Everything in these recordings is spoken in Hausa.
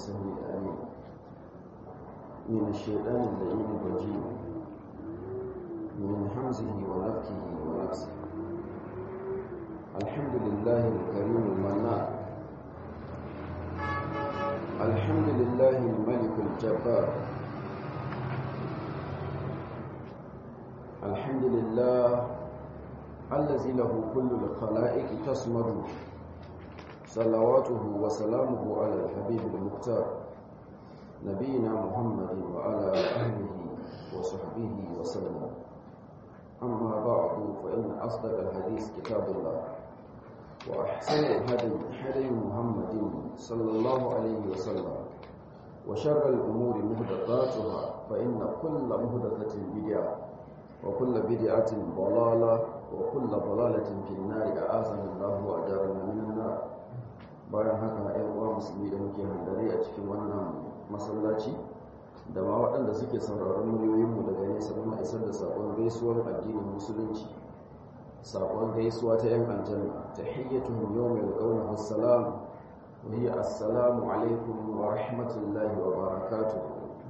السميع العليم من الشيطان اللعين الرجيم من حمزه ونفخه ونفسه الحمد لله الكريم المنان الحمد لله الملك الجبار الحمد لله الذي له كل الخلائق تصمد صلواته وسلامه على الحبيب المختار نبينا محمد وعلى أهله وصحبه وسلم أما بعد فإن أصدق الحديث كتاب الله وأحسن الهدي هدي محمد صلى الله عليه وسلم وشر الأمور مهدثاتها فإن كل مهدثة بدعة وكل بدعة ضلالة وكل ضلالة في النار أعاذنا الله وأجارنا من النار bayan haka ‘yan uwa musulmi da muke handare a cikin wannan masallaci da ma waɗanda suke sauraron muryoyinmu daga nesa muna isar da saƙon gaisuwar addinin musulunci saƙon gaisuwa ta ‘yan aljanna ta hiyyatun yau mai ƙaunar assalam wa hiya assalamu alaikum wa rahmatullahi wa barakatu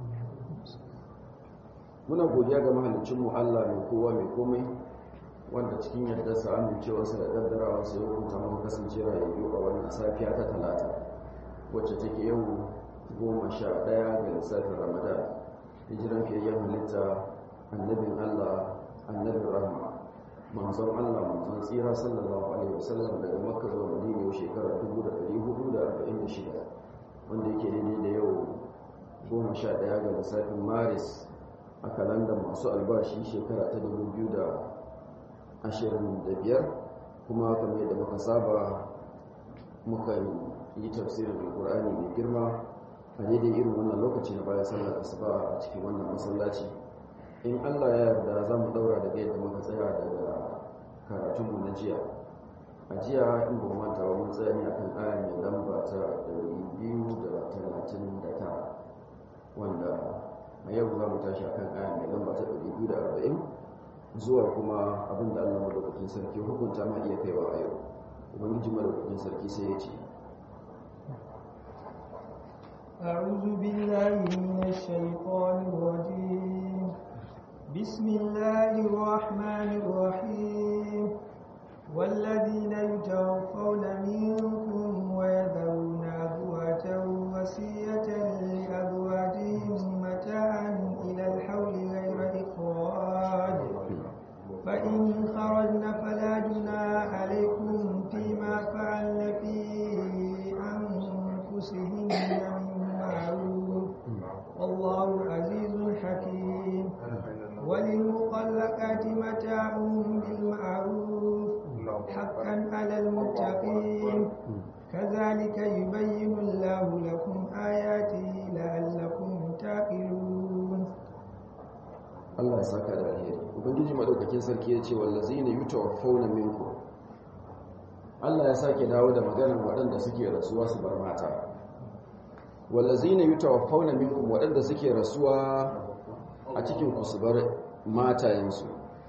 muna godiya ga mahalicinmu allah mai kowa mai komai wanda cikin yadda sa amincewarsa da daddarawa sai ya hukunta muka kasance rayayyu a wannan safiya ta talata wacce take yau goma sha ɗaya ga lissafin ramadan hijiran fiyayyen halitta annabin allah annabin rahma manzon allah manzon tsira sallallahu alaihi wasallam daga makka zuwa madina yau shekarar 1446 wanda yake daidai da yau goma sha ɗaya ga lissafin maris a kalandar masu albashi shekara ta 2000 ashirin da biyar kuma kamar yadda muka saba muka yi tafsirin alkur'ani mai girma a daidai irin wannan lokaci na bayan sallar asuba a cikin wannan masallaci in allah ya yarda za mu daura daga yadda muka tsaya daga karatunmu na jiya a jiya in ba manta ba mun tsaya ne akan aya mai lamba ta 239 wanda a yau za mu tashi akan aya mai lamba ta 240 zuwa kuma abin da Allah madaukakin sarki hukunta ma iya kaiwa a yau ubangiji madaukakin sarki sai ya ce أعوذ بالله من الشيطان الرجيم بسم الله الرحمن الرحيم والذين يتوفون منكم ويذرون أزواجا وصية لأزواجهم متاعا إلى الحول غير إخراج فإن خرجن فلا جناح عليكم فيما فعلن في أنفسهن من معروف والله عزيز حكيم وللمطلقات متاع بالمعروف حقا على المتقين كذلك يبين الله لكم آياته لعلكم تعقلون Allah ya saka da alheri ubangiji madaukakin sarki ya ce wallazina yutawaffawna minkum Allah ya sake dawo da maganar waɗanda suke rasuwa su bar mata wallazina yutawaffawna minkum waɗanda suke rasuwa a cikin ku su bar matayensu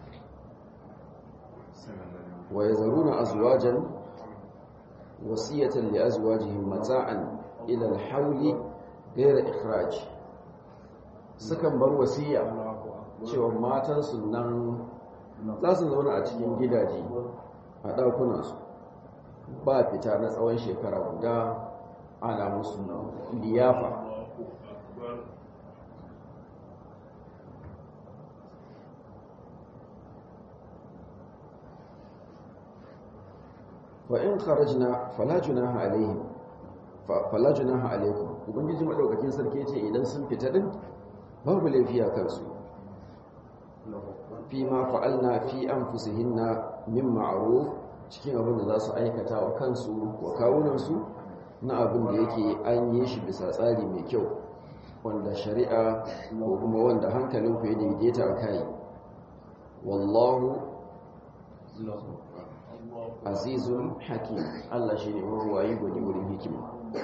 wa yazaruna azwajan wasiyatan li azwajihim mata'an ila al-hawli ghayra ikhraj sukan bar wasiya cewa matansu nan za su zauna a cikin gidaje a ɗakunansu ba fita na tsawon shekara guda ana musu liyafa wa in kharajna fala junaha alaihim fala junaha alaikum ubangiji madaukakin sarki ce idan sun fita din babu laifiya kansu fi ma fa'alna fi anfusihinna min ma'ruf cikin abin da za su aikata wa kansu wa kawunansu na abin da yake an yi shi bisa tsari mai kyau wanda shari'a ko kuma wanda hankalin ku ya daidaita a kai wallahu azizun hakim Allah shi ne maruwayi gwani wurin hikima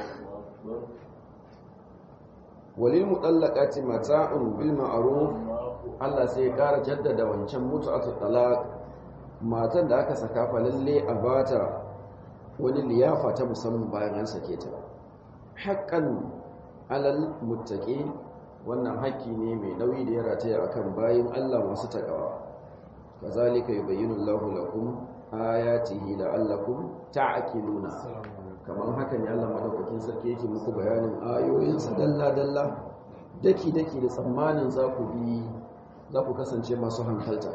walil mutallaqati mata'un bil ma'ruf Allah sai ya ƙara jaddada wancan mutu'atu talaq matan da aka saka fa lalle a bata wani liyafa ta musamman bayan an sake ta haƙƙan alal muttaqin wannan haƙƙi ne mai nauyi da ya rataya akan bayin Allah masu takawa kazalika yubayyinu Allahu lakum ayatihi la'allakum ta'qiluna kamar haka ne Allah madaukakin sarki yake muku bayanin ayoyinsa dalla dalla daki daki da tsammanin za ku bi za ku kasance masu hankalta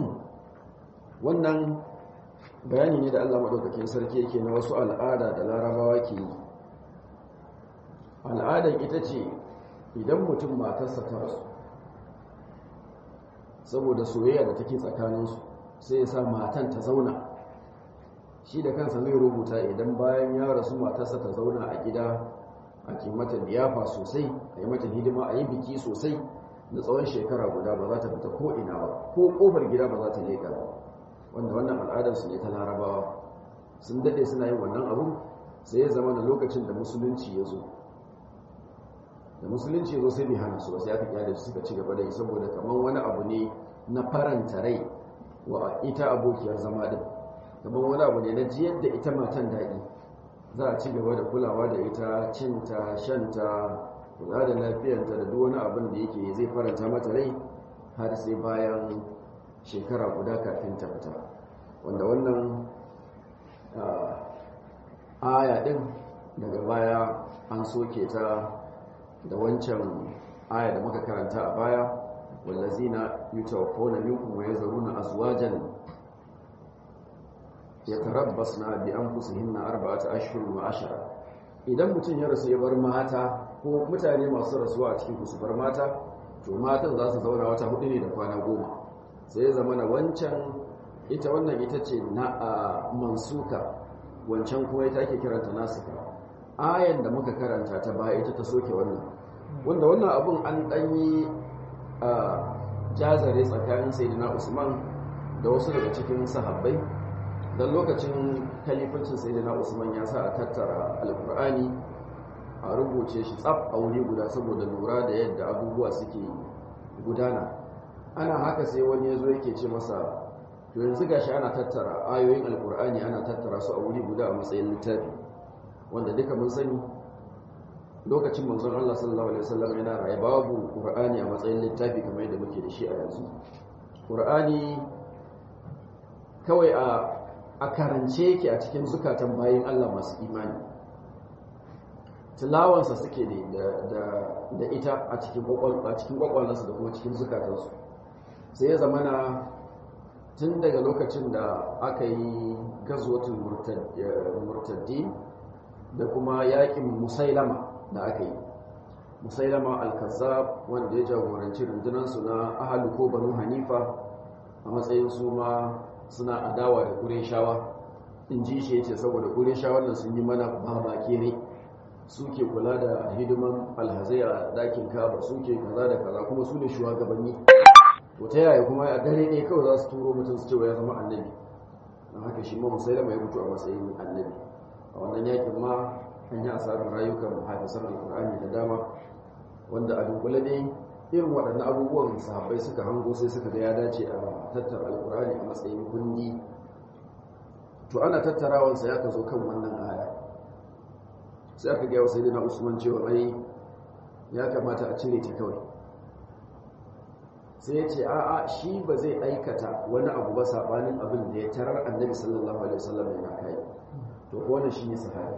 wannan bayani ne da Allah madaukakin sarki yake na wasu al'ada da larabawa ke yi al'adar ita ce idan mutum matarsa ta rasu saboda soyayya da take tsakaninsu sai ya sa matan ta zauna shi da kansa zai rubuta idan bayan ya rasu matarsa ta zauna a gida a ke mata liyafa sosai a yi mata hidima a yi biki sosai da tsawon shekara guda ba za ta fita ko ina ba ko kofar gida ba za ta leƙa ba wanda wannan al'adarsu ne ta larabawa sun daɗe suna yin wannan abu sai ya zama da lokacin da musulunci ya zo da musulunci ya zo sai bai hana su ba sai aka kyale su suka ci gaba da yi saboda kamar wani abu ne na faranta rai wa ita abokiyar zama din kamar wani abu ne na jiyar da ita matan daɗi za a ci gaba da kulawa da ita cinta shanta kula da lafiyanta da duk wani abin da yake zai faranta mata rai har sai bayan shekara guda kafin ta fita wanda wannan aya din daga baya an soke ta da wancan aya da muka karanta a baya wallazina yutawaffawna minkum wa yazaruna azwajan yatarabbasna bi anfusihinna arba'ata ashhurin wa ashara idan mutum ya rasu ya bar mata ko mutane masu rasuwa a cikin su bar mata to matan za su zauna wata hudu ne da kwana goma sai ya zama na wancan ita wannan ita ce na mansuka wancan kuma ita ake kiranta nasika ayan da muka karanta ta baya ita ta soke wannan wanda wannan abun an danyi a jazare tsakanin sayyidina usman da wasu daga cikin sahabbai don lokacin kalifancin sayyidina usman ya sa a tattara alkur'ani a rubuce shi tsaf a wuri guda saboda lura da yadda abubuwa suke gudana ana haka sai wani ya zo yake ce masa to yanzu gashi ana tattara ayoyin alkur'ani ana tattara su a wuri guda a matsayin littafi wanda duka mun sani lokacin manzon Allah sallallahu alaihi wasallam yana raye babu qur'ani a matsayin littafi kamar yadda muke da shi a yanzu qur'ani kawai a a karance yake a cikin zukatan bayin Allah masu imani tilawansa suke ne da ita a cikin kwakwalansu da kuma cikin zukatansu sai ya zamana tun daga lokacin da aka yi gazwatul murtaddi da kuma yakin musailama da aka yi musailama al-kazzab wanda ya jagoranci rundunansu na ahalu ko banu hanifa a matsayin su ma suna adawa da kureshawa in ji shi yace saboda kureshawan nan sun yi mana babake ne suke kula da hidiman alhazai a dakin kaba suke kaza da kaza kuma su ne shugabanni to ta yaya kuma a dare ne kawai za su turo mutum su cewa ya zama annabi don haka shi ma musailama ya fito a matsayin annabi a wannan yakin ma an yi asarar rayukan hafisan alkur'ani da dama wanda a dunkule ne irin waɗannan abubuwan sahabbai suka hango sai suka ga ya dace a tattara alkur'ani a matsayin kundi to ana tattarawansa ya ka zo kan wannan aya sai aka gaya wa sai na usman cewa ai ya kamata a cire ta kawai sai ya ce a'a shi ba zai aikata wani abu ba sabanin abin da ya tarar annabi sallallahu alaihi wasallam yana kai to ko wannan shine sahabi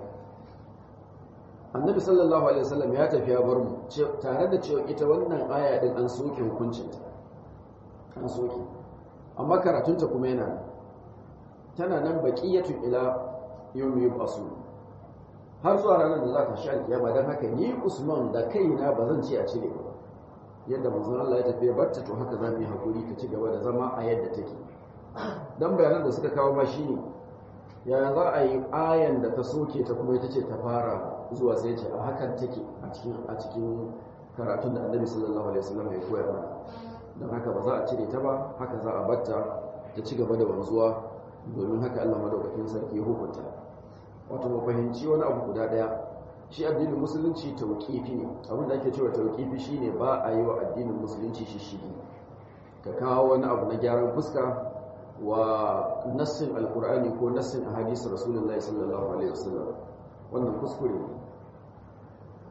annabi sallallahu alaihi wasallam ya tafi ya bar mu tare da cewa ita wannan aya din an soke hukuncinta an soke amma karatunta kuma yana tana nan baqiyatu ila yawmi yub'asu har zuwa ranar da za ta sha kiyama dan haka ni Usman da kaina ba zan ce a cire ba yadda manzon Allah ya tafi ya barta to haka za mu yi hakuri ta ci gaba da zama a yadda take dan bayanan da suka kawo ma shine yaya za a yi ayan da ta soke ta kuma ita ce ta fara zuwa sai ce a hakan take a cikin a cikin karatun da annabi sallallahu alaihi wasallam ya koyar mana don haka ba za a cire ta ba haka za a batta ta ci gaba da wanzuwa domin haka Allah madaukakin sarki ya hukunta wato mu fahimci wani abu guda daya shi addinin musulunci tauqifi ne abin da ake cewa tauqifi shine ba a yi wa addinin musulunci shishigi ka kawo wani abu na gyaran fuska wa nassin alkur'ani ko nassin ahadisi rasulullahi sallallahu alaihi wasallam wannan kuskure ne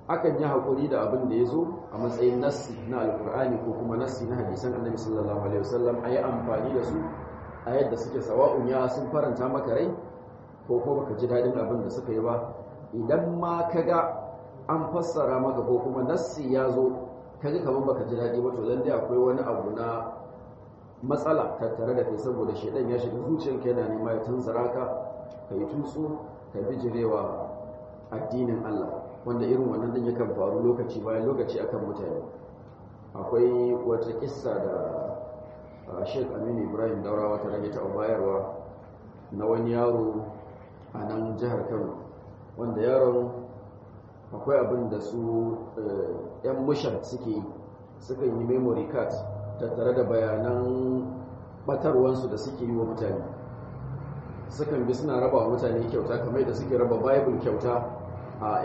akan yi haƙuri da abin da ya zo a matsayin nassi na alkur'ani ko kuma nassi na hadisan annabi sallallahu alaihi wasallam a yi amfani da su a yadda suke sawa'un ya sun faranta maka rai ko ko baka ji daɗin abin da suka yi ba idan ma ka ga an fassara maka ko kuma nassi ya zo ka ji kamar baka ji daɗi ba to dan dai akwai wani abu na matsala tattare da kai saboda shedan ya shiga zuciyarka yana nema ya tunzura ka ka yi tutsu ka bijirewa addinin Allah wanda irin wannan din yakan faru lokaci bayan lokaci akan mutane akwai wata kissa da Sheikh Aminu Ibrahim Daurawa ta rage ta bayarwa na wani yaro a nan jihar Kano wanda yaron akwai abin da su yan mushan suke yi suka yi memory card tattare da bayanan batarwansu da suke yi wa mutane sukan bi suna raba wa mutane kyauta kamar da suke raba bible kyauta a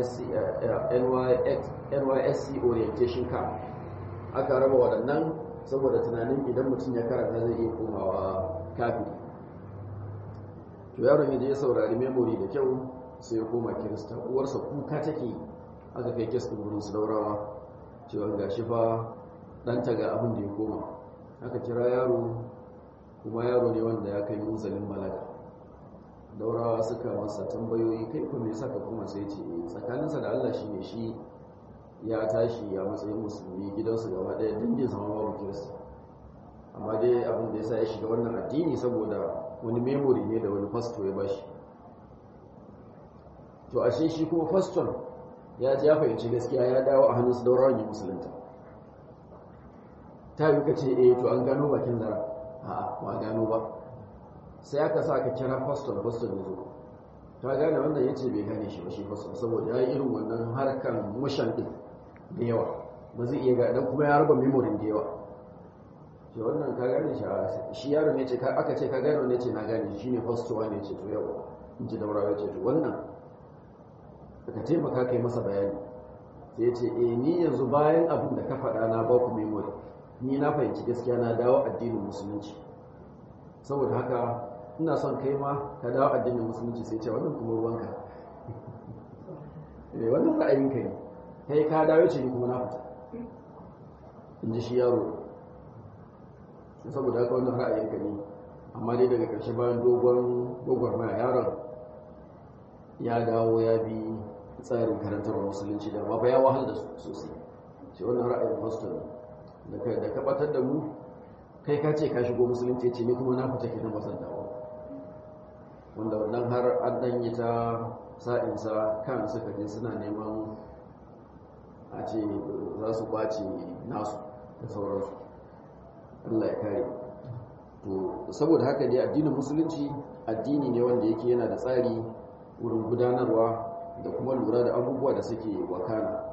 nysc orientation camp aka raba waɗannan saboda tunanin idan mutum ya karanta zai iya komawa kafin to yaron ya je ya saurari memory da kyau sai ya koma kirista uwarsa kuka take aka kai kes ɗin wurin su daurawa cewa ga shi fa ɗanta ga abin da ya koma aka kira yaro kuma yaro ne wanda ya kai munzalin balaga daurawa suka masa tambayoyi kai kuma ya saka kuma sai ce tsakaninsa da Allah shi ne shi ya tashi a matsayin musulmi gidansu gaba ɗaya dangin sama babu kirista amma dai abin da ya sa ya shiga wannan addini saboda wani memory ne da wani fasto ya bashi to ashe shi kuma faston ya ji ya fahimci gaskiya ya dawo a hannun su daurawan yi musulunta ta yi ka ce eh to an gano bakin zara a'a ba gano ba sai aka sa ka kira faston faston ya zo ta gane wannan ya ce bai gane shi ba shi faston saboda ya yi irin wannan harkan mushan din da yawa ba zai iya gaɗan kuma ya raba memorin da yawa shi wannan ka gane shi shi yaro ne ce aka ce ka gane wanda ce na gane shi ne fasto wanda ya ce to yawa in ji daura ya ce to wannan ka taimaka kai masa bayani sai ya ce eh ni yanzu bayan abin da ka faɗa na ba ku memory ni na fahimci gaskiya na dawo addinin musulunci saboda haka ina son kai ma ka dawo addinin musulunci sai ce wannan kuma ruwanka eh wannan ra'ayinka ne kai ka dawo ce ni kuma na fita in ji shi yaro saboda haka wannan ra'ayinka ne amma dai daga ƙarshe bayan dogon dogon maya yaron ya dawo ya bi tsarin karantar musulunci da ba ya wahal da sosai ce wannan ra'ayin pastor ne da ka batar da mu kai ka ce ka shigo musulunci ce ni kuma na fita kenan wasan dawo wanda wannan har an dan yi ta sa'insa kan suka je suna neman a ce za su kwace nasu da sauransu Allah ya kare to saboda haka dai addinin musulunci addini ne wanda yake yana da tsari wurin gudanarwa da kuma lura da abubuwa da suke wakana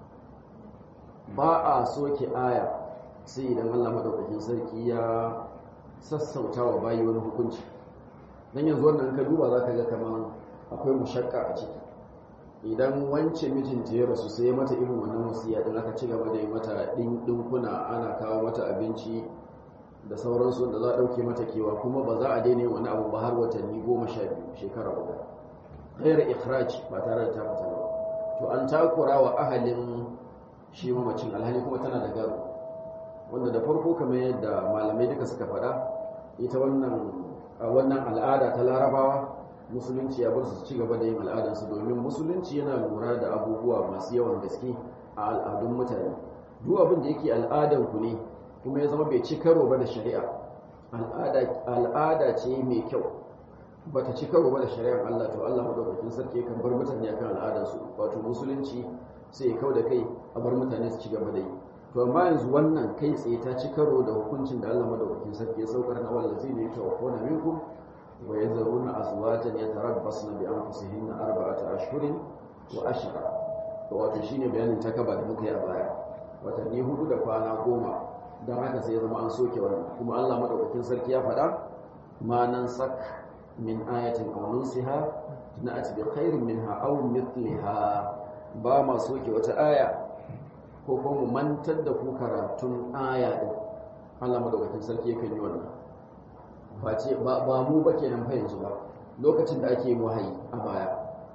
ba a soke aya sai idan Allah madaukakin sarki ya sassauta wa bayi wani hukunci dan yanzu wannan ka duba zaka ga kaman akwai mushakka a ciki idan wance mijinta ya rasu sai mata irin wannan wasiya din aka ci gaba da yi mata dinkuna ana kawo mata abinci da sauransu da za a ɗauke mata kewa kuma ba za a daina wani abu ba har watanni goma sha biyu shekara guda ghaira ikhraj ba tare da ta fita ba to an takura wa ahalin shi mamacin alhali kuma tana da gado wanda da farko kamar yadda malamai duka suka faɗa ita wannan wannan al'ada ta larabawa musulunci ya bar su ci gaba da yin al'adarsu domin musulunci yana lura da abubuwa masu yawan gaske a al'adun mutane duk abin da yake al'adan ku ne kuma ya zama bai ci karo ba da shari'a al'ada ce mai kyau ba ta ci karo ba da shari'ar Allah to Allah madaukakin sarki kan bar mutane akan al'adarsu wato musulunci sai ya kau da kai a bar mutane su ci gaba da yi to amma yanzu wannan kai tsaye ta ci karo da hukuncin da Allah madaukakin sarki ya saukar na wallazi ne ta wakona minkum wa yazaruna azwajan yatarabbasna bi anfusihinna arba'ata ashhurin wa ashra to wato shine bayanin takaba da muka yi a baya watanni hudu da kwana goma don haka sai ya zama an soke wannan kuma Allah madaukakin sarki ya faɗa ma nan sak min ayatin aw nunsiha na'ati bi khairin minha aw mithliha ba ma soke wata aya ko kuma mu mantar da ku karatun aya din Allah madaukakin sarki yakan yi wannan ba ce ba mu ba kenan fa yanzu ba lokacin da ake wahayi a baya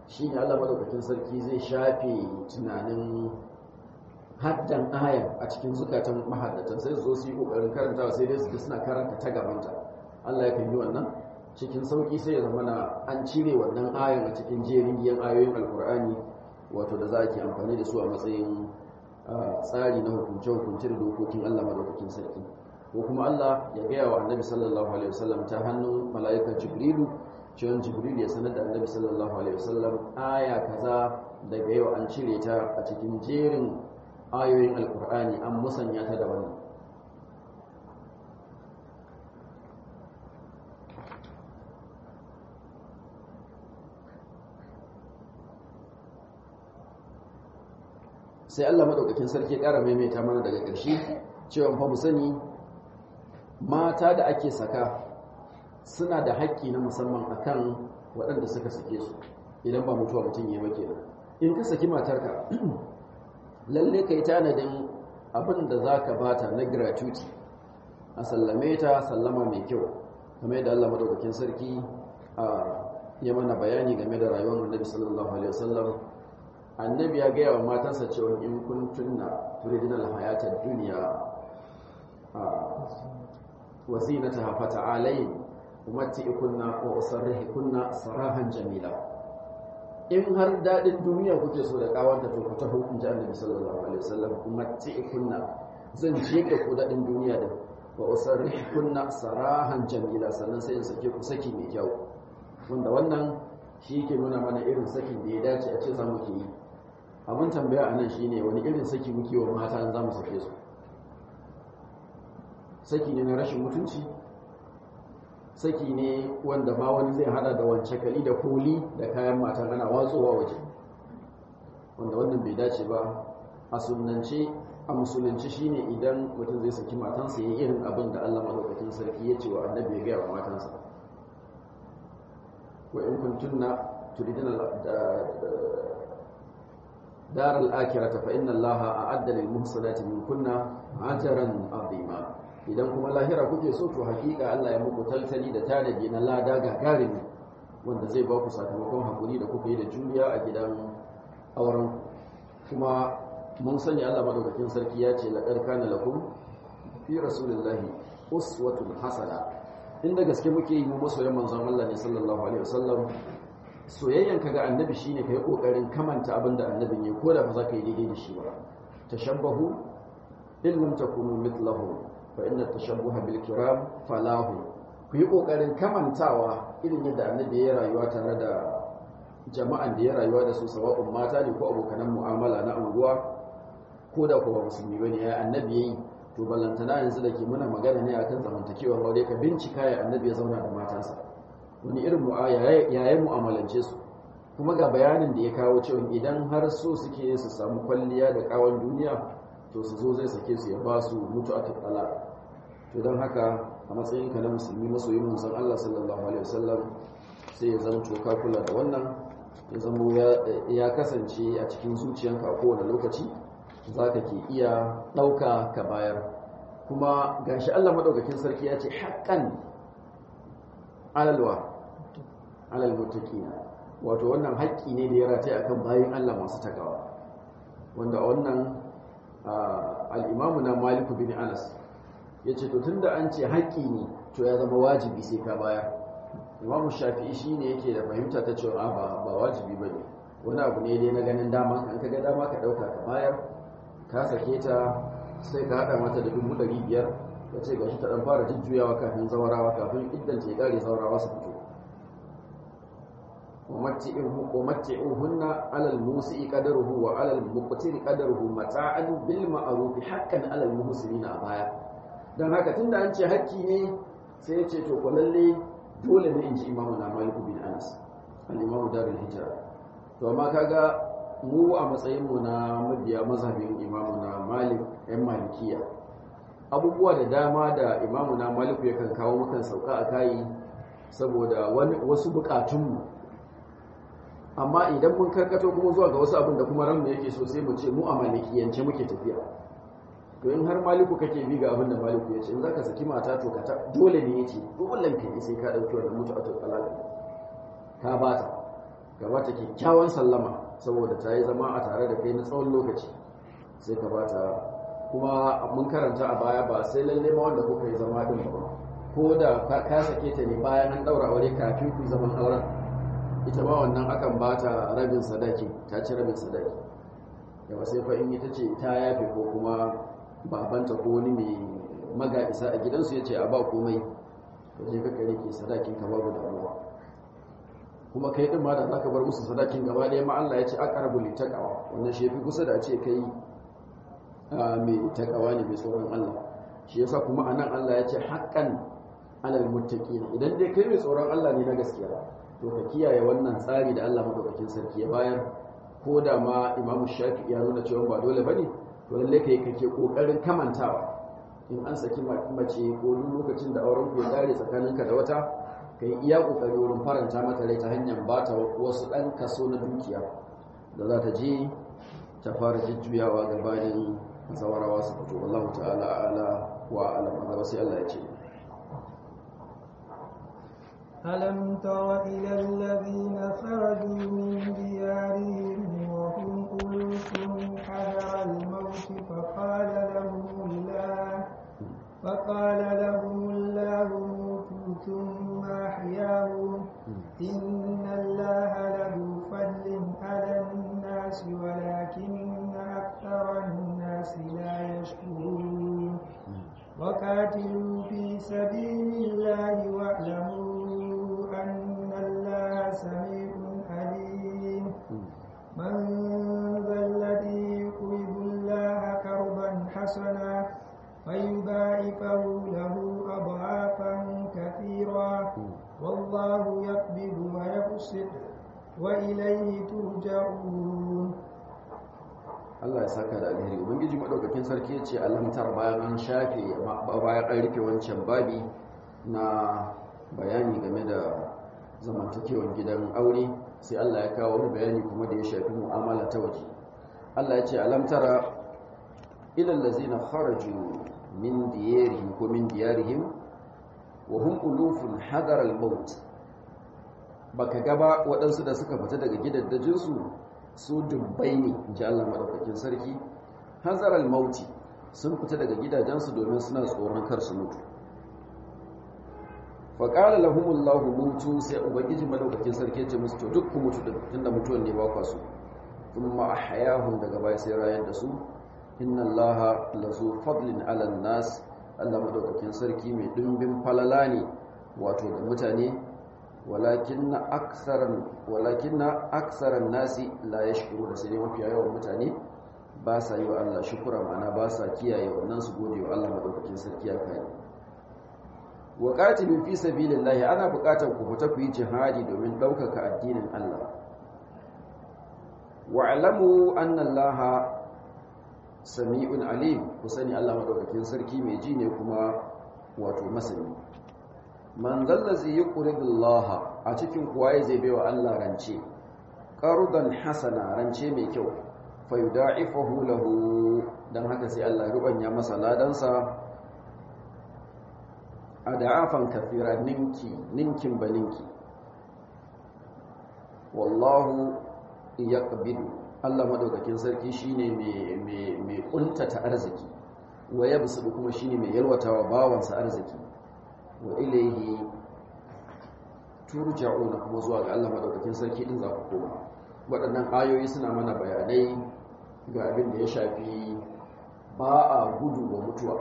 shi ne Allah madaukakin sarki zai shafe tunanin haddan ayan a cikin zukatan mahaddatan sai su zo su yi kokarin karantawa sai dai su suna karanta ta gabanta Allah ya kan yi wannan cikin sauki sai ya zama na an cire wannan ayan a cikin jerin giyan ayoyin alkur'ani wato da za a ke amfani da su a matsayin tsari na hukunce-hukunce da dokokin Allah madaukakin sarki ko kuma Allah ya gaya wa annabi sallallahu alaihi wasallam ta hannun mala'ikar jibrilu cewa jibril ya sanar da annabi sallallahu alaihi wasallam aya kaza daga yau an cire ta a cikin jerin ayoyin alkur'ani an musanya ta da wannan sai Allah madaukakin sarki ya ƙara maimaita mana daga ƙarshe cewa fa mu sani mata da ake saka suna da haƙƙi na musamman akan waɗanda suka sake su idan ba mutuwa mutum ya make in ka saki matarka lalle kai tanadin abin da za ka bata na gratuity a sallame ta sallama mai kyau kamar yadda Allah madaukakin sarki ya mana bayani game da rayuwar annabi sallallahu alaihi wasallam annabi ya gaya wa matansa cewa in kun tunna turidinal hayatar duniya wa zinataha fata'alayn umatti'ukunna wa usarrihukunna sarahan jamila in har dadin duniya kuke so da kawanta to ku taho in ji annabi sallallahu alaihi wasallam umatti'ukunna zan je da ku dadin duniya da wa usarrihukunna sarahan jamila sannan sai in sake ku saki mai kyau wanda wannan shi ke nuna mana irin sakin da ya dace a ce za mu ke yi abin tambaya a nan shi ne wani irin saki muke wa mata za mu sake su saki ne na rashin mutunci saki ne wanda ma wani zai hada da wance kali da koli da kayan matan ana watsowa waje wanda wannan bai dace ba a sunance a musulunci shine idan mutum zai saki matansa ya irin abin da Allah madaukakin sarki ya ce wa annabi ya gaya wa matansa wa in kuntunna turidina دار الآخرة فإن الله أعد للمحسنات منكن أجرا عظيما idan kuma lahira kuke so to hakika Allah ya muku taltali da tanadi na lada gagarin wanda zai ba ku sakamakon hakuri da kuka yi da juriya a gidan auren kuma mun sani Allah madaukakin sarki ya ce laqad kana lakum fi rasulillahi uswatun hasana inda gaske muke yi mu masoyan manzon Allah ne sallallahu alaihi wasallam soyayyan ka ga annabi shine kai kokarin kamanta abin da annabin ya koda ba za ka yi daidai da shi ba tashabbahu in lam takunu mithlahu fa inna tashabbuha bil kiram falahu ku yi kokarin kamantawa irin yadda annabi ya rayuwa tare da jama'an da ya rayuwa da su sawa'un mata ne ko abokanan mu'amala na unguwa ko da ko ba musulmi bane ya annabi yayi to ballantana yanzu da ke muna magana ne akan zamantakewar aure ka bincika ya annabi ya zauna da matansa wani irin yayin mu'amalance su kuma ga bayanin da ya kawo cewa idan har so suke su samu kwalliya da kawon duniya to su zo zai sake su ya ba su mutu a tattala to don haka a matsayinka na musulmi masoyin musan Allah sallallahu alaihi wasallam sai ya zama ka kula da wannan ya zama ya kasance a cikin zuciyanka a kowane lokaci za ka ke iya ɗauka ka bayar kuma gashi Allah maɗaukakin sarki ya ce haƙƙan alalwa alal muttaqina wato wannan haƙƙi ne da ya rataye akan bayin Allah masu takawa wanda wannan al-Imam na Malik bin Anas yace to tunda an ce haƙƙi ne to ya zama wajibi sai ka bayar Imam Shafi'i shine yake da fahimta ta cewa ba ba wajibi bane wani abu ne dai na ganin dama kan kaga dama ka dauka ka bayar ka sake ta sai ka hada mata da dubu ɗari biyar ya ce gashi ta ɗan fara jujjuyawa kafin zawarawa kafin idan ce ƙare zawarawa su fito ومتعوهن على الموسع قدره وعلى المقتر قدره متاعا بالمعروف حقا على المحسنين a baya dan haka tunda an ce hakki ne sai ya ce to ko lalle dole ne in ji imamu na Malik bin Anas al-Imam Darul Hijra to amma kaga mu a matsayin mu na mabiya mazhabin imamu na Malik ɗan Malikiya abubuwa da dama da imamu na Malik yakan kawo mukan sauka a kai saboda wasu bukatunmu amma idan mun karkato kuma zuwa ga wasu abin da kuma ranmu yake so sai mu ce mu a malikiyance muke tafiya to in har maliku kake bi ga abin da maliku ya ce in zaka saki mata to ka dole ne yace dole ka ne sai ka dauki wannan mutu a talaka ka bata gaba ta kyakkyawan sallama saboda ta yi zama a tare da kai na tsawon lokaci sai ka ba ta kuma mun karanta a baya ba sai lalle ma wanda kuka yi zama din ba ko da ka sake ta ne bayan an daura aure kafin ku zaman auren ita ma wannan akan ba ta rabin sadaki ta ci rabin sadaki yawa sai fa in ita ce ta yafe ko kuma babanta ko wani mai maga isa a gidansu ya ce a ba komai to je ka kare ke sadakin ka babu damuwa kuma kai din ma da zaka bar musu sadakin gaba ɗaya ma Allah ya ce aqrabu li taqwa wannan shi yafi kusa da a ce kai mai takawa ne mai tsoron Allah shi yasa kuma anan Allah ya ce haqqan alal muttaqin idan dai kai mai tsoron Allah ne na gaskiya to ka kiyaye wannan tsari da Allah madaukakin sarki ya bayar ko da ma Imam Shafi ya nuna cewa ba dole bane to lalle kai kake kokarin kamantawa in an saki mace ko lokacin da auren ku ya dare tsakaninka da wata kai iya kokari wurin faranta mata rai ta hanyar bata wasu dan kaso na dukiya da za ta je ta fara jujjuyawa gabanin zawarawa su fito wallahu ta'ala ala wa alam Allah sai Allah ya ce ألم تر إلى الذين خرجوا من ديارهم وهم ألوف حذر الموت فقال لهم الله فقال لهم الله موتوا ثم أحياهم إن الله له فضل على الناس ولكن أكثر الناس لا يشكرون وقاتلوا في سبيل الله واعلموا أن الله سميع عليم من ذا الذي يقرض الله قرضا حسنا فيضاعفه له أضعافا كثيرا والله يقبض ويبسط وإليه ترجعون Allah ya saka da alheri ubangiji madaukakin sarki ya ce alamtar bayan an shafe bayan an rufe wancan babi na bayani game da zamantakewar gidan aure sai Allah ya kawo wani bayani kuma da ya shafi mu'amala ta waje Allah ya ce alamtara ilal ladzina kharaju min diyarihim ko min diyarihim wa hum ulufun hadar al-maut baka gaba waɗansu da suka fita daga gidaddajinsu su dubbai ne ji Allah madaukakin sarki hadar al-mauti sun fita daga gidajensu domin suna tsoron kar su mutu faƙala lahumullahu mutu sai ubangiji madaukakin sarki ce musu to duk ku mutu din tunda mutuwan ne ba kwa su thumma ahyahum daga baya sai rayar da su inna allaha lazu fadlin ala nas Allah madaukakin sarki mai dimbin falala ne wato ga mutane walakinna aktharan walakinna aktharan nasi la yashkuru da sai mafiya yawan mutane ba sa yi wa Allah shukura ma'ana ba sa kiyaye wannan su gode wa Allah madaukakin sarki ya kai wa qatilu fi sabilillahi ana buƙatar ku fita ku yi jihadi domin ɗaukaka addinin Allah wa alamu anna Allah sami'un alim ku sani Allah madaukakin sarki mai ji ne kuma wato masani man zallazi yuqridu Allah a cikin kuwaye zai baiwa Allah rance qardan hasana rance mai kyau fa yudaifahu lahu dan haka sai Allah ya rubanya masa ladansa a da'afan kafira ninki ninkin baninki wallahu yaqbidu Allah madaukakin sarki shine mai mai mai kuntata arziki wa yabsudu kuma shine mai yalwatawa bawansa arziki wa ilayhi turja'una kuma zuwa ga Allah madaukakin sarki din za ku koma waɗannan ayoyi suna mana bayanai ga abin da ya shafi ba a gudu wa mutuwa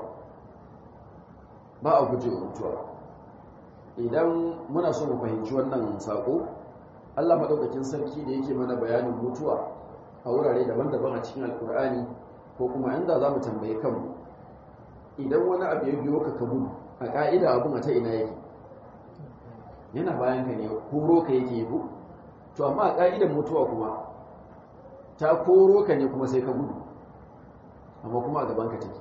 ba a guje wa mutuwa idan muna so mu fahimci wannan sako Allah madaukakin sarki da yake mana bayanin mutuwa a wurare daban-daban a cikin alkur'ani ko kuma inda za mu tambaye kanmu idan wani abu ya biyo ka ka gudu a ka'ida abin a ta ina yake yana bayan ka ne koro ka yake yi to amma a ka'idan mutuwa kuma ta koro ka ne kuma sai ka gudu amma kuma a gaban ka take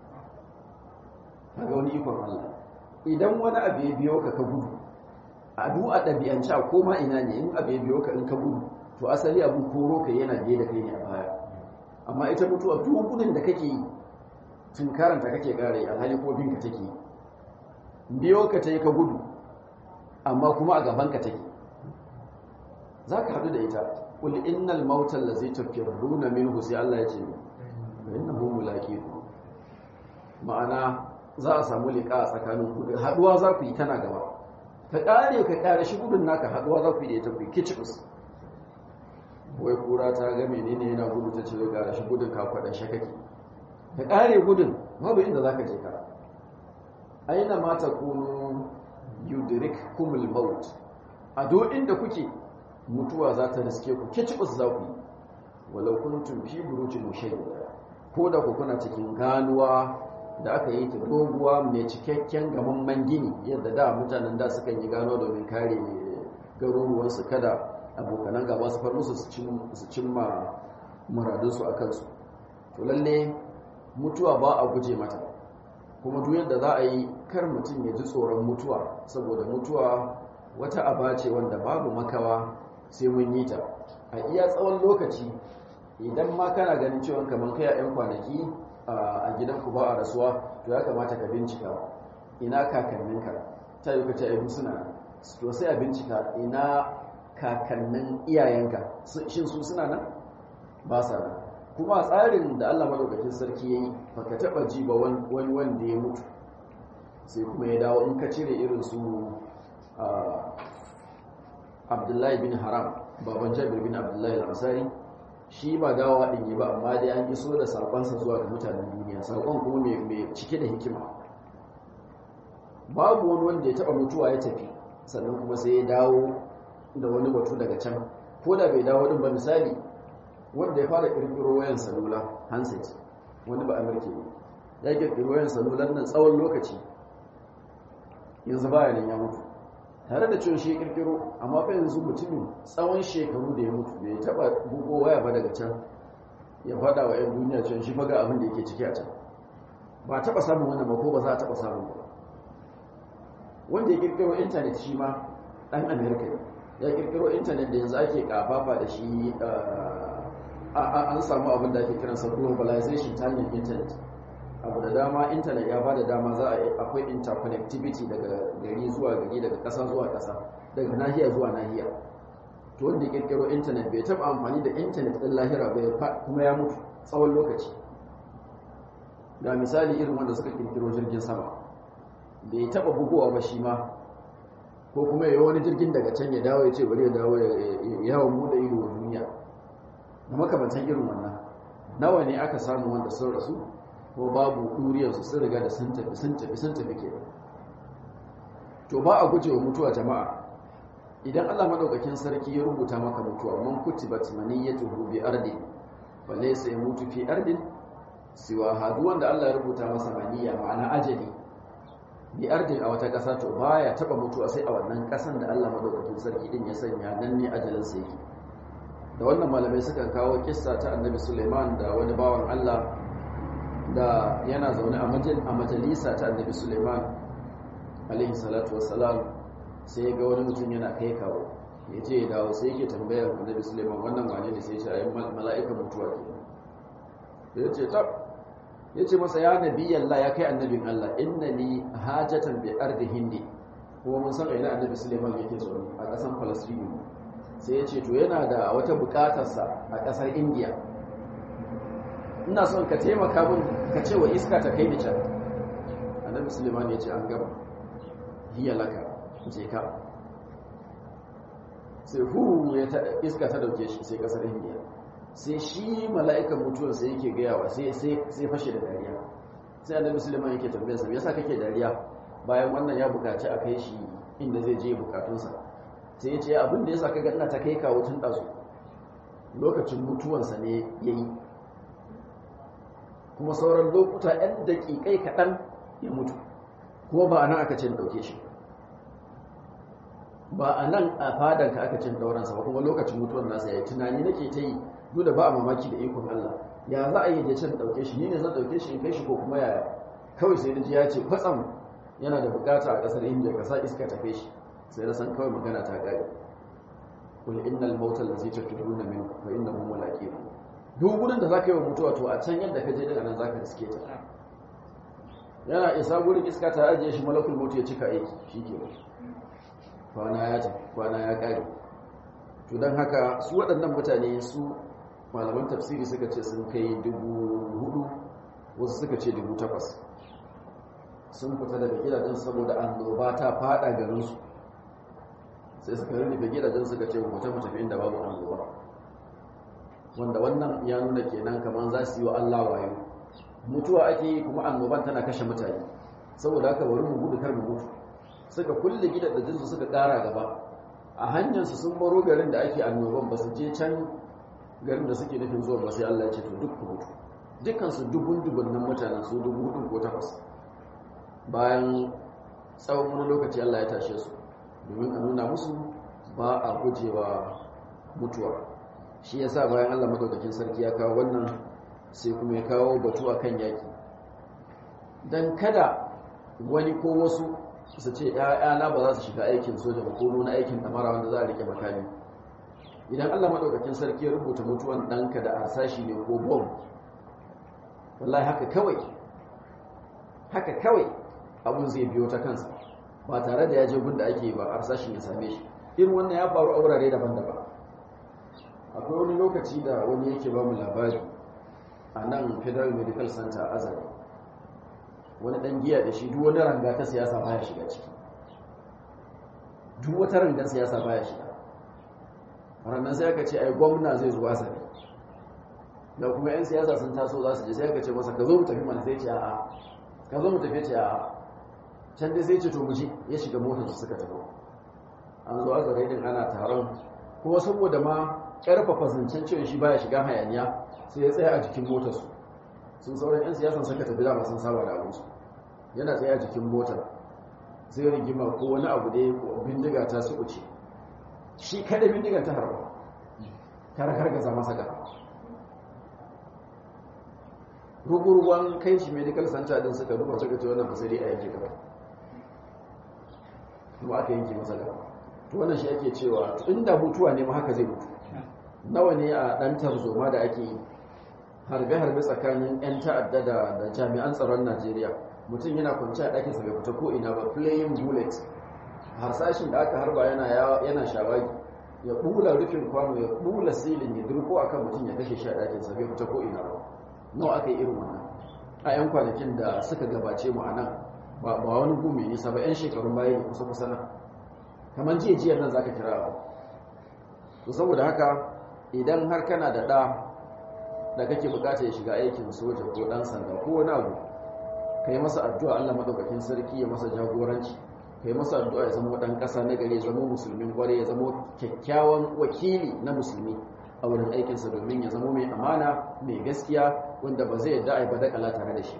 kaga wani ikon Allah idan wani abu ya biyo ka ka gudu a du'a ɗabi'ance a koma ina ne in abu ya biyo ka in ka gudu to asali abin koro ka yana biye da kai ne a baya amma ita mutuwa duk gudun da kake yi tun karanta kake kare alhali ko binka take biyo ka ta yi ka gudu amma kuma a gaban ka take zaka hadu da ita qul innal mauta allazi tafirruna minhu sai Allah ya ce innahu mulaqiku ma'ana za a samu liƙa a tsakanin ku haduwa za ku yi tana gaba ka kare ka kare shi gudun naka haduwa za ku yi da ita ku yi kicibus wai kura ta ga menene yana gudu ta ce ga shi gudun ka kwada shakaki ka kare gudun babu inda za ka je ka aina ma takunu yudrikkumul maut a duk inda kuke mutuwa za ta riske ku kicibus za ku yi walau kuntum fi burujin mushayyada ko da ku kuna cikin ganuwa da aka yi ta doguwa mai cikakken gamamman gini yadda da mutanen da sukan yi gano domin kare garuruwansu kada abokanan gaba su far musu su cimma muradunsu a kansu to lalle mutuwa ba a guje mata kuma duk yadda za a yi kar mutum ya ji tsoron mutuwa saboda mutuwa wata aba ce wanda babu makawa sai mun yi ta a iya tsawon lokaci idan ma kana ganin cewa kamar kai a 'yan kwanaki a gidanku ba a rasuwa to ya kamata ka bincika ina kakanninka ta yi ka ce ai suna to sai a bincika ina kakannin iyayenka shin su suna nan ba sa nan kuma a tsarin da Allah madaukakin sarki yayi baka taba ji ba wani wanda ya mutu sai kuma ya dawo in ka cire irin su Abdullahi bin Haram baban Jabir bin Abdullahi al-Ansari shi ba dawowa din yi ba amma dai an iso da sakonsa zuwa ga mutanen duniya sakon kuma mai cike da hikima babu wani wanda ya taba mutuwa ya tafi sannan kuma sai ya dawo da wani batu daga can ko da bai dawo din ba misali wanda ya fara kirkiro wayan salula handset wani ba amurke ne ya kirkiro wayan salulan nan tsawon lokaci yanzu baya nan ya mutu tare da cewa shi ya kirkiro amma fa yanzu mutumin tsawon shekaru da ya mutu bai taba bugo waya ba daga can ya fada wa 'yan duniya cewa shi faga abin da yake ciki a can ba taba samun wannan ba ko ba za a taba samun ba wanda ya kirkiro intanet shi ma dan amerika ne ya kirkiro intanet da yanzu ake kafafa da shi an samu abin da ake kiransa globalization ta hanyar intanet abu da dama intanet ya bada dama za a akwai interconnectivity daga gari zuwa gari daga ƙasa zuwa ƙasa daga nahiya zuwa nahiya to wanda ya kirkiro intanet bai taɓa amfani da intanet ɗin lahira bai kuma ya mutu tsawon lokaci ga misali irin wanda suka kirkiro jirgin sama bai taɓa bugowa ba shi ma ko kuma ya wani jirgin daga can ya dawo ya ce bari ya dawo ya yawon buɗe ido wa duniya da makamantan irin wannan nawa ne aka samu wanda sun rasu ko babu ɗuriyarsu sun riga da sun tafi sun tafi sun tafi ke to ba a gujewa mutuwa jama'a idan Allah madaukakin sarki ya rubuta maka mutuwa man kutibat maniyatuhu bi ardi fa laysa yamutu fi ardin siwa hadu wanda Allah ya rubuta masa maniya ma'ana ajali bi ardin a wata ƙasa to baya taba mutuwa sai a wannan ƙasan da Allah madaukakin sarki din ya sanya nan ne ajalin sa yake da wannan malamai sukan kawo kissa ta Annabi Sulaiman da wani bawan Allah da yana zaune a majalisa ta Annabi Sulaiman alaihi salatu wassalam sai ga wani mutum yana kai kawo ya ce ya dawo sai yake tambayar Annabi Sulaiman wannan wane ne sai ya ce ayi mala'ikan mutuwa ke ya ce tab ya ce masa ya nabi Allah ya kai annabin Allah inna li hajatan bi ardi hindi kuma mun san ina annabi Suleiman yake zaune a ƙasar Palestine sai ya ce to yana da wata buƙatarsa a ƙasar India ina son ka taimaka min ka ce wa iska ta kai ni can annabi Suleiman ya ce an gaba hiya laka je ka sai hu ya iska ta dauke shi sai ƙasar India sai shi mala'ikan mutuwar sai yake gayawa sai fashe da dariya sai annabi suleiman yake tambayar sa yasa kake dariya bayan wannan ya bukaci a kai shi inda zai je bukatunsa sai ya ce abin da yasa kaga ina ta kai kawo tun dazu lokacin mutuwansa ne yayi kuma sauran lokuta ɗan daƙiƙai kaɗan ya mutu kuma ba a nan aka ce ɗauke shi ba a nan a fadanka aka ce ɗauransa ba kuma lokacin mutuwan nasa ya yi tunani nake ta yi duk da ba a mamaki da ikon Allah ya za a yi da can dauke shi ni ne zan dauke shi in kai shi ko kuma yaya kawai sai naji ya ce kwatsam yana da bukata a kasar India ka sa iska tafe shi sai na san kawai magana ta kare kul innal mauta allazi tafiruna min fa innahu mulaqiku duk gurin da zaka yi wa mutuwa to a can yadda ka je din anan zaka riske ta yana isa gurin iska ta ajiye shi malakul maut ya cika aiki shike kwana ya ta kwana ya kare to don haka su waɗannan mutane su malaman tafsiri suka ce sun kai dubu hudu wasu suka ce dubu takwas sun fita daga gidajen saboda annoba ta fada garinsu sai suka rufe gidajen suka ce mu tafi tafi inda babu annoba wanda wannan ya nuna kenan kamar za su yi wa Allah wayo mutuwa ake yi kuma annoban tana kashe mutane saboda haka bari mu gudu kar mu mutu suka kulle gidajen su suka kara gaba a hanyar su sun baro garin da ake annoban ba su je can garin da suke nufin zuwa ba sai Allah ya ce to duk ku mutu dukkan su dubun dubunnan mutanen su dubu hudu ko takwas bayan tsawon wani lokaci Allah ya tashe su domin a nuna musu ba a gujewa mutuwa shi yasa bayan Allah madaukakin sarki ya kawo wannan sai kuma ya kawo batu akan yaki dan kada wani ko wasu su ce ‘ya'yana ba za su shiga aikin soja ba ko nuna aikin damara wanda za a rike makami idan allah maɗaukakin sarki ya rubuta mutuwan ɗanka da harsashi ne ko bom wallahi haka kawai haka kawai abun zai biyo ta kansa ba tare da ya je gunda ake ba harsashin ya same shi irin wannan ya faru a wurare daban-daban akwai wani lokaci da wani yake ba mu labari a nan federal medical center a azari wani dan giya da shi duk wani ranga ta siyasa baya shiga ciki duk wata rangar siyasa baya shiga ranar sai aka ce ai gwamna zai zuwa sani da kuma 'yan siyasa sun taso za su je sai aka ce masa ka zo mu tafi mana sai ce a'a ka zo mu tafi ce a'a can dai sai ce to mu je ya shiga motar su suka tafi an zo azare din ana taron kuma saboda ma karfafa zancen cewa shi baya shiga hayaniya sai ya tsaya a jikin motar su sun sauran 'yan siyasan suka tafi dama sun saba da abinsu yana tsaye a jikin motar sai rigima ko wani abu da ya bindiga ta su uce shi kada bindigan ta harba ta rakargaza masa gaba ruguruwan kai shi medical center din suka duba suka ce wannan fasari a yanke gaba kuma aka yanke masa gaba to wannan shi ake cewa inda mutuwa ne ma haka zai mutu nawa ne a dan tarzoma da ake yi harbe-harbe tsakanin 'yan ta'adda da jami'an tsaron najeriya mutum yana kwanci a ɗakinsa bai fita ko ina ba playing bullet harsashin da aka harba yana shawagi ya bula rufin kwano ya bula silin ya durko akan mutum ya kashe shi a ɗakinsa bai fita ko ina ba nawa aka yi irin wannan a 'yan kwanakin da suka gabace mu a nan ba wani gumi nisa ba 'yan shekarun baya ne kusa kusa nan kamar jiya jiyar nan zaka kira abu to saboda haka idan har kana da ɗa da kake bukata ya shiga aikin soja ko ɗan sanda ko wani abu ka yi masa addu'a Allah madaukakin sarki ya masa jagoranci ka yi masa addu'a ya zama ɗan ƙasa na gari ya zama musulmin gware ya zama kyakkyawan wakili na musulmi a wurin aikinsa domin ya zama mai amana mai gaskiya wanda ba zai yadda a yi badakala tare da shi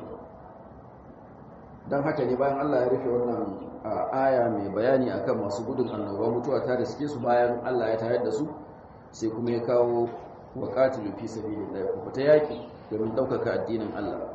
don haka ne bayan Allah ya rufe wannan aya mai bayani akan masu gudun annoba mutuwa ta da suke su bayan Allah ya tayar da su sai kuma ya kawo wa qatilu fi sabilillah ku fita yaki domin daukaka addinin Allah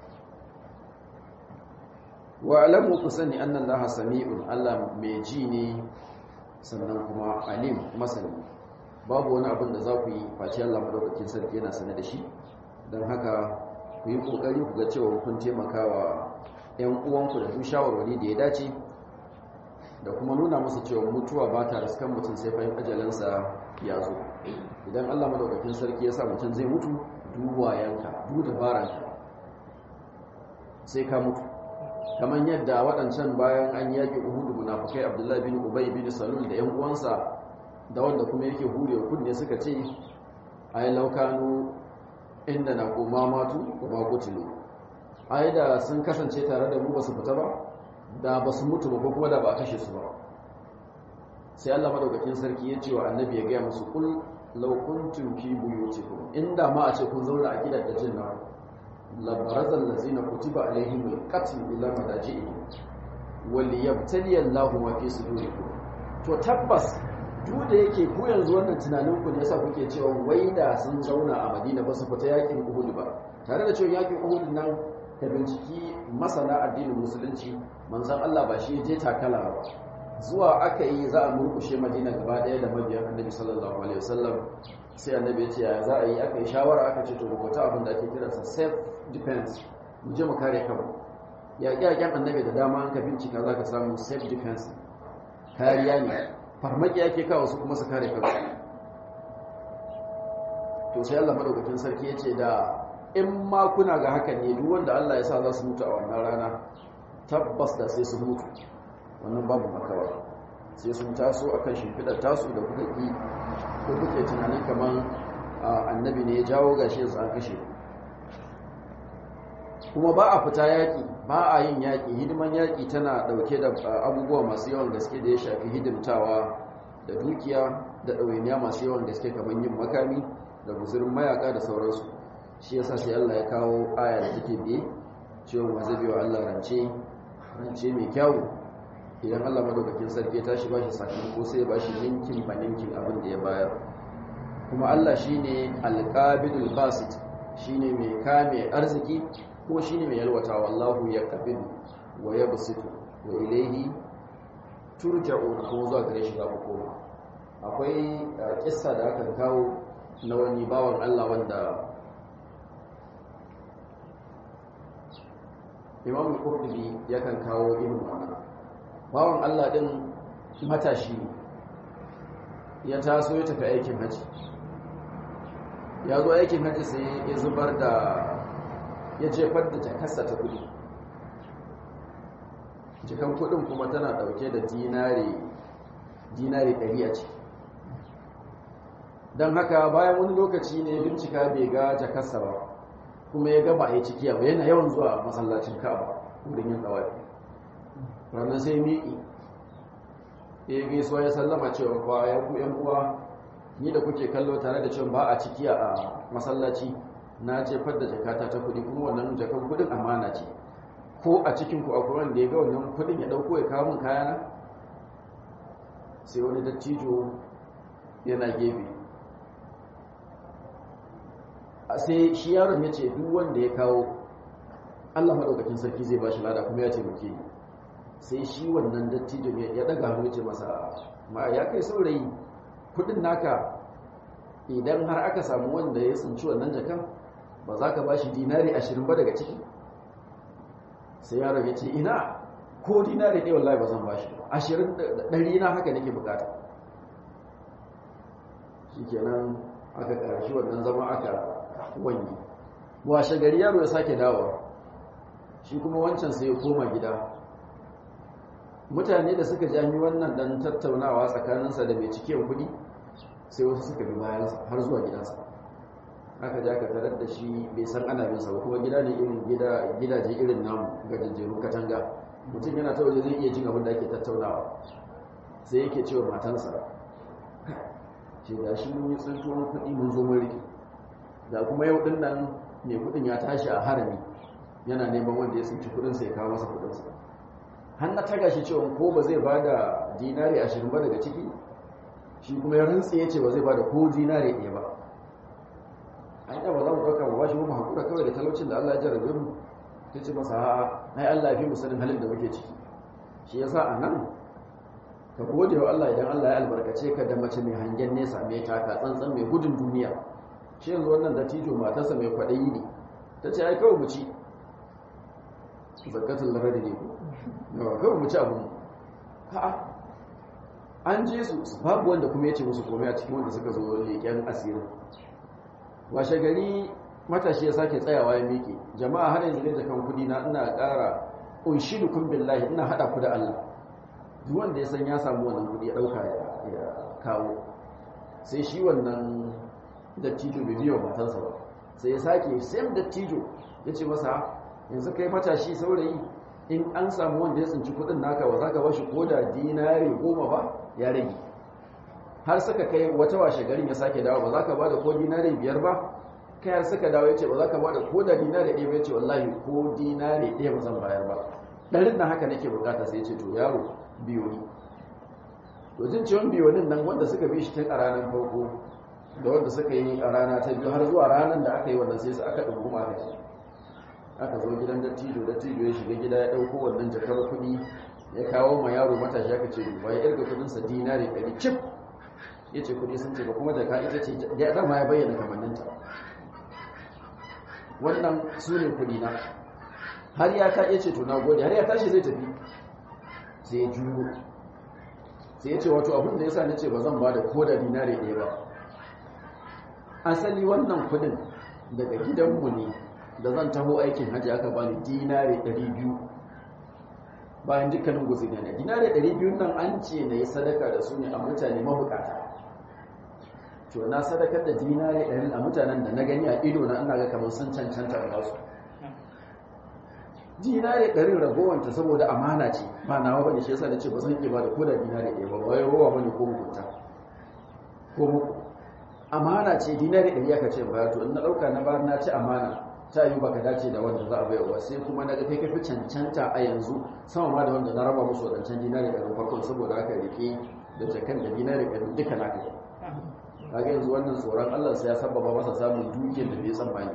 wa alamu ku sani anna Allah sami'un Allah mai ji ne sannan kuma alim masani babu wani abin da za ku yi face Allah madaukakin sarki yana sane da shi don haka ku yi kokari ku ga cewa kun taimakawa ‘yan uwanku da duk shawarwari da ya dace da kuma nuna musu cewa mutuwa ba ta riskan mutum sai fahim ajalinsa ya zo idan allah madaukakin sarki ya sa mutum zai mutu duwa yanka duk dabaranka sai ka mutu kamar yadda waɗancan bayan an yaƙi uhudu munafukai abdullahi bin ubay bin salul da ‘yan uwansa da wanda kuma yake hure kunne suka ce ai laukanu inda na koma matu kuma kutilu ai da sun kasance tare da mu ba su fita ba da ba su mutu ba ko kuma da ba a kashe su ba sai Allah madaukakin sarki ya ce wa annabi ya gaya musu kul law kuntum fi buyutikum inda ma a ce kun zauna a gidan da jin nan labarazal lazina kutiba alaihim alqatl ila madaji'ihim wal yabtali Allahu ma fi sudurikum to tabbas duk da yake ku yanzu wannan tunanin ku ne yasa kuke cewa wai da sun zauna a Madina ba su fita yakin Uhud ba tare da cewa yakin Uhud nan ka binciki masana addinin musulunci manzon Allah ba shi je takala ba zuwa aka yi za a murkushe Madina gaba daya da mabiyan Annabi sallallahu alaihi wasallam sai Annabi ya ce ya za a yi aka yi shawara aka ce to rubuta abin da ake kira sa self defense mu je mu kare kanmu yaƙi-yaƙen Annabi da dama an ka bincika za ka samu self defense kariya ne farmaki ake kawo su kuma su kare kansu to sai Allah madaukakin sarki ya ce da in ma kuna ga hakan ne duk wanda Allah ya sa za su mutu a wannan rana tabbas da sai su mutu wannan babu makawa sai sun taso akan shimfidar tasu da kuka ki ko kuke tunanin kamar annabi ne ya jawo gashi yanzu an kashe kuma ba a fita yaƙi ba a yin yaƙi hidiman yaƙi tana ɗauke da abubuwa masu yawan gaske da ya shafi hidimtawa da dukiya da ɗawainiya masu yawan gaske kamar yin makami da guzurin mayaka da sauransu shi yasa sai Allah ya kawo aya da take biye cewa ma zai biyo Allah rance rance mai kyawu idan Allah madaukakin sarki ya tashi bashi sakamako sai ya bashi ninkin ba ninkin abin da ya bayar kuma Allah shine alqabidul basit shine mai kame arziki ko shine mai yalwata wallahu yaqbidu wa yabsitu wa ilayhi turja'un kuma zuwa gare shi za ku koma akwai kissa da aka kawo na wani bawan Allah wanda Imam Qurtubi yakan kawo irin wannan bawan Allah din matashi ya taso ya tafi aikin haji ya zo aikin haji sai ya zubar da ya jefar da jakarsa ta kudi jikan kudin kuma tana dauke da dinari dinari 100 a ciki don haka bayan wani lokaci ne bincika bai ga jakarsa ba kuma ya gaba a yi cikiya ba yana yawan zuwa masallacin ka'aba wurin yin tsawafi ranar sai miƙi ya gaisuwa ya sallama cewa kwa ya ku yan uwa ni da kuke kallo tare da cewa ba a cikiya a masallaci na jefar da jakata ta kuɗi kuma wannan jakan kuɗin amana ce ko a cikin ku akwai wanda ya ga wannan kuɗin ya ɗauko ya kawo min kayana sai wani dattijo yana gefe sai shi yaron ya ce duk wanda ya kawo Allah maɗaukakin sarki zai ba shi lada kuma ya taimake ni sai shi wannan dattijon ya daga hannu ce masa ma ya kai saurayi kudin naka idan har aka samu wanda ya tsinci wannan jakan ba za ka ba shi dinari ashirin ba daga ciki sai yaron ya ce ina ko dinari ɗaya wallahi ba zan ba shi ashirin ɗari na haka nake bukata shi kenan aka ƙarshi wannan zama aka wani washe gari yaro ya sake dawowa shi kuma wancan sai ya koma gida mutane da suka jami wannan dan tattaunawa tsakaninsa da mai cikin kudi sai wasu suka bi bayansa har zuwa gidansa aka ja ka tarar da shi bai san ana binsa ba kuma gida ne irin gidaje irin namu ga jajjeru katanga mutum yana ta waje zai iya jin abin da ake tattaunawa sai yake cewa matansa ce da shi mun yi tsintuwan kuɗi mun zo mun rike da kuma yau din nan mai kuɗin ya tashi a harami yana neman wanda ya tsinci kuɗinsa ya kawo masa kuɗinsa har na taga shi cewa ko ba zai ba da dinari ashirin ba daga ciki shi kuma ya rantsi ya ce ba zai ba da ko dinari ɗaya ba an yi ba za mu ɗauka ba shi mu haƙura kawai da talaucin da Allah ya jarabe mu ta ce masa ha'a ai Allah ya fi mu sanin halin da muke ciki shi yasa a nan ka gode wa Allah idan Allah ya albarkace ka da mace mai hangen nesa mai taka tsantsan mai gudun duniya shi yanzu wannan dattijo matarsa mai kwaɗayi ne ta ce ai kawai mu ci zakatul laradi ne ko yawa kawai mu ci abu ha'a an je su babu wanda kuma ya ce musu komai a cikin wanda suka zo leƙen asirin washe gari matashi ya sake tsayawa ya miƙe jama'a har yanzu ne jakan kudi na ina ƙara unshidukum billahi ina hada ku da Allah duk wanda ya san ya samu wannan kudi ya dauka ya kawo sai shi wannan dattijo bai biyo matansa ba sai ya sake same dattijo ya ce masa yanzu kai matashi saurayi in an samu wanda ya tsinci kudin naka ba za ka bashi ko da dinari goma ba ya rage har suka kai wata washe garin ya sake dawo ba za ka ba da ko dinari biyar ba kai har suka dawo ya ce ba za ka ba da ko da dinari ɗaya ba ya ce wallahi ko dinari ɗaya ba zan bayar ba ɗarin na haka nake bukata sai ya ce to yaro biyo ni to jin ciwon biyonin nan wanda suka bi shi tun a ranar farko da wanda suka yi a rana ta biyu har zuwa ranar da aka yi wannan sai su aka ɗunguma aka ce aka zo gidan dattijo dattijo ya shiga gida ya ɗauko wannan jakar kuɗi ya kawo ma yaro matashi aka ce duba ya irga kuɗinsa dinari ɗari cif ya ce kuɗi sun ce ba kuma jaka ita ce ya dama ya bayyana kamanninta wannan su ne kuɗi na har ya ta ce to na gode har ya tashi zai tafi sai ya juyo sai ya ce wato abin da ya sa ni ce ba zan ba da ko da dinari ɗaya ba asali wannan kudin daga gidanmu ne da zan taho aikin hajji aka bani dinare 200 bayan dukkanin guzuri ne dinare 200 nan an ce na yi sadaka da su ne a mutane mabukata to na sadakar da dinare 100 a mutanen da na gani a ido na ina ga kamar sun cancanta a basu dinare 100 ragowanta saboda amana ce ba nawa bane shi yasa nace ba zan iya ba da koda dinare 1 ba wai rowa bane ko mugunta ko muku amana ce dinare 100 aka ce ba to in na dauka na ba na ci amana ta yi baka dace da wanda za a bayarwa sai kuma na ga kai kafi cancanta a yanzu sama ma da wanda na raba musu wadancan dinare 100 farkon saboda haka rike da jakan da dinare 100 duka naka kaga yanzu wannan tsoron Allah sai ya sababa masa samun dukiyar da bai tsammani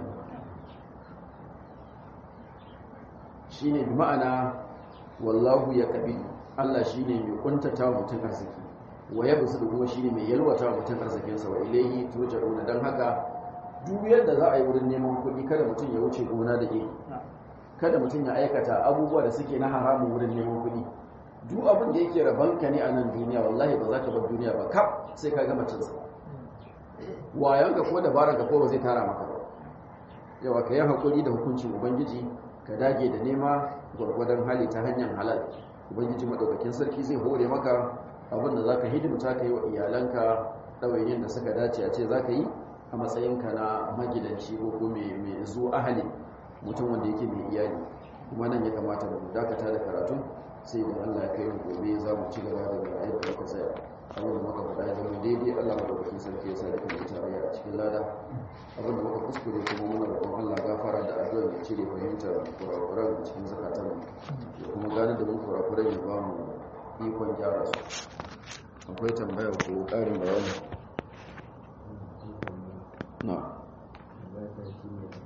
shine bi ma'ana wallahu ya kabi Allah shine mai kuntata wa mutum arziki wa yabsu kuma shine mai yalwata wa mutum arzikin sa wa ilayhi turja'una dan haka duk yadda za a yi wurin neman kuɗi kada mutum ya wuce gona da ke kada mutum ya aikata abubuwa da suke na haramun wurin neman kuɗi duk abin da yake rabanka ne a nan duniya wallahi ba za ka bar duniya ba kaf sai ka gama cinsa wayanka ko dabaranka ko ba zai tara maka ba yawa ka yi haƙuri da hukuncin ubangiji ka dage da nema gwargwadon hali ta hanyar halal ubangiji maɗaukakin sarki zai hore maka abin da za ka hidimta ka yi wa iyalanka ɗawainiyar da suka dace a ce za ka yi a matsayinka na magidanci ko ko mai zo ahali mutum wanda yake mai iyali kuma nan ya kamata da mu dakata da karatu sai da Allah ya kai gobe za mu ci gaba da yadda muka tsaya abin da muka faɗa ya zama daidai Allah madaukakin sarki ya sa da kuma tarayya a cikin lada abin da muka kuskure kuma muna roƙon Allah gafara da addu'a ya cire fahimtar kurakuran cikin zakatan ya kuma gane da mun kurakuran ya ba mu ikon gyara su akwai tambaya ko ƙarin bayani na